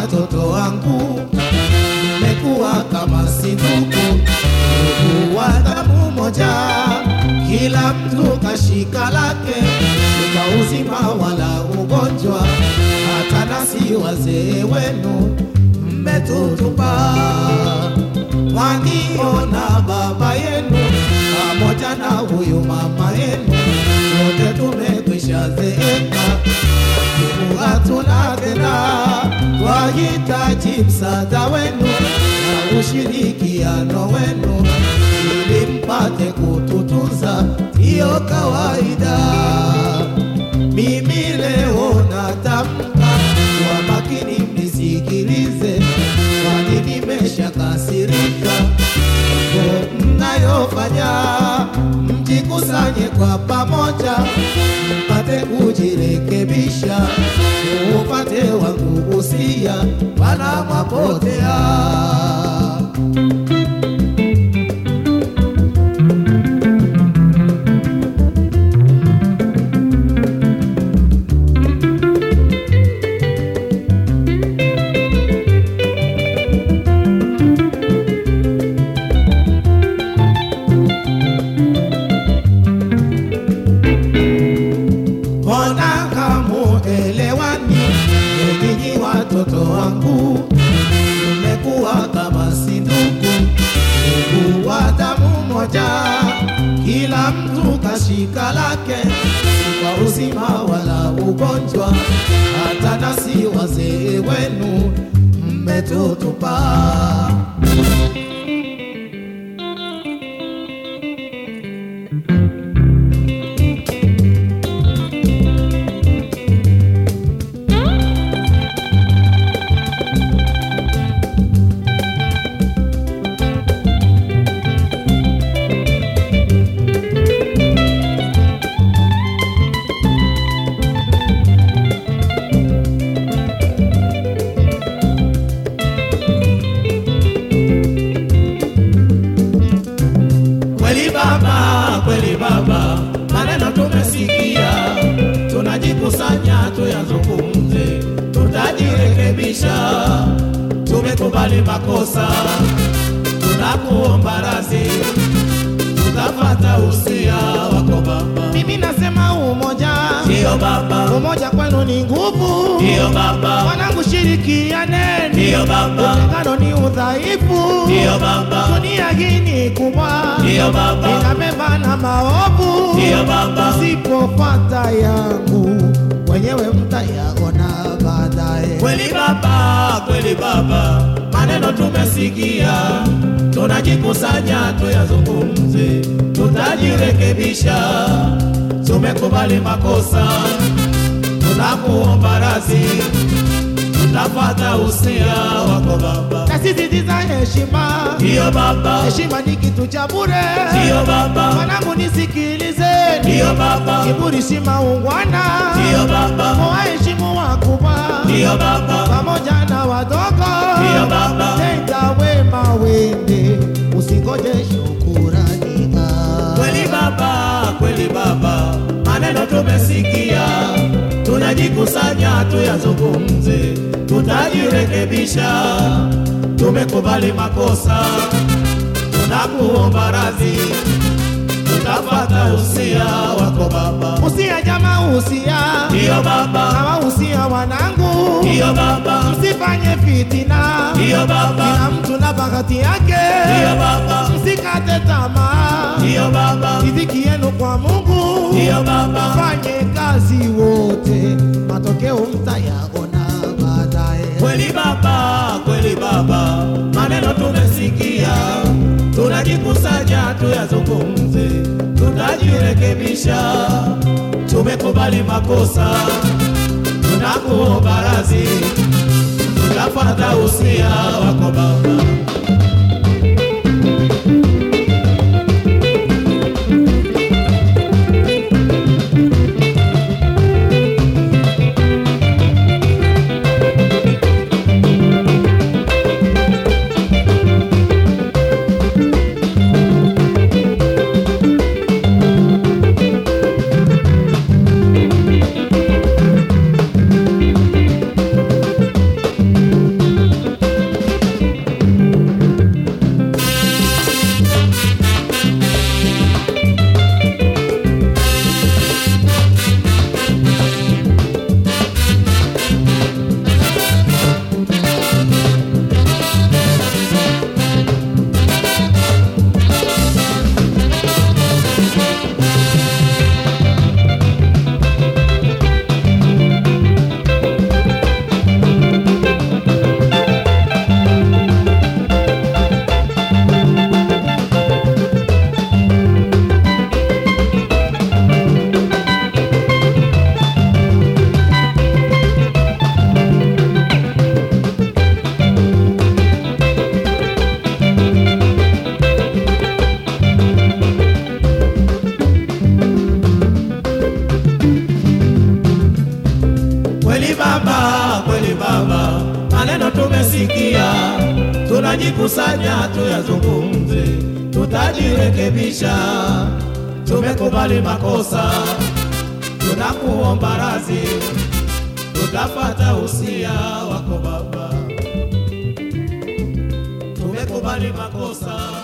watoto wangu, mmekuwa kama si ndugu, ndugu wa damu moja, kila mtu kashika lake, kwa uzima wala ugonjwa, hata nasi wazee wenu mmetutupa. Mwaniona baba yenu pamoja na huyu mama yenu, wote tumekwisha zeeka Mungu hatuna tena, twahitaji msaada wenu na ushirikiano wenu ili mpate kututunza, hiyo kawaida. Mimi leo natamka kwa makini, mnisikilize, kwani nimeshakasirika mambo mnayofanya, mjikusanye kwa pamoja, mpate kujirekebisha, upate wangu usia, wala mwapotea. Mbona hamuelewani? Nyinyi watoto wangu, mmekuwa kama si ndugu, ndugu wa damu moja, kila mtu kashika lake, si kwa uzima wala ugonjwa, hata nasi wazee wenu mmetutupa. Kweli baba, kweli baba, maneno tumesikia, tunajikusanya tuyazungumze, tutajirekebisha. Tumekubali makosa, tunakuomba radhi, tutafata usia wako baba. Mimi nasema umoja, Ndiyo baba, umoja kwenu ni nguvu. ndiyo baba, Wanangu, shirikianeni, ndiyo baba, utengano ni udhaifu. ndiyo baba, Dunia hii ni kubwa, ndiyo baba, inabeba na maovu. ndiyo baba, Msipofata yangu wenyewe mtayaona baadaye. Kweli baba, kweli baba, maneno tumesikia, tunajikusanya tuyazungumze, tutajirekebisha. Tumekubali makosa, tunakuomba radhi, tutafata usia wako baba. Nasisitiza heshima, Ndiyo baba, heshima ni kitu cha bure. ndiyo baba, Wanangu, nisikilizeni, ndiyo baba, kiburi si maungwana. ndiyo baba, Waheshimu wakubwa ndiyo baba, pamoja na wadogo, ndiyo baba. tenda wema wende, usingoje shukurani. Ah. Kweli baba, kweli baba, maneno tumesikia, tunajikusanya tuyazungumze, tutajirekebisha. Tumekubali makosa, tunakuomba radhi, tutafata usia wako baba. Usia jama, usia Ndiyo baba, hawa usia wanangu, ndiyo baba, msifanye fitina, ndiyo baba, kila mtu na bahati yake, ndiyo baba, msikate tamaa, ndiyo baba, riziki yenu kwa Mungu, ndiyo baba. fanye kazi wote, matokeo mtayaona baadaye. Kweli baba, kweli baba, maneno tumesikia, tunajikusanya tuyazungumze, tutajirekebisha. Tumekubali makosa, tunakuomba radhi, tutafuata usia wako baba. tunajikusanya tuyazungumze, tutajirekebisha. Tumekubali makosa, tunakuomba radhi, tutafata usia wako Baba. Tumekubali makosa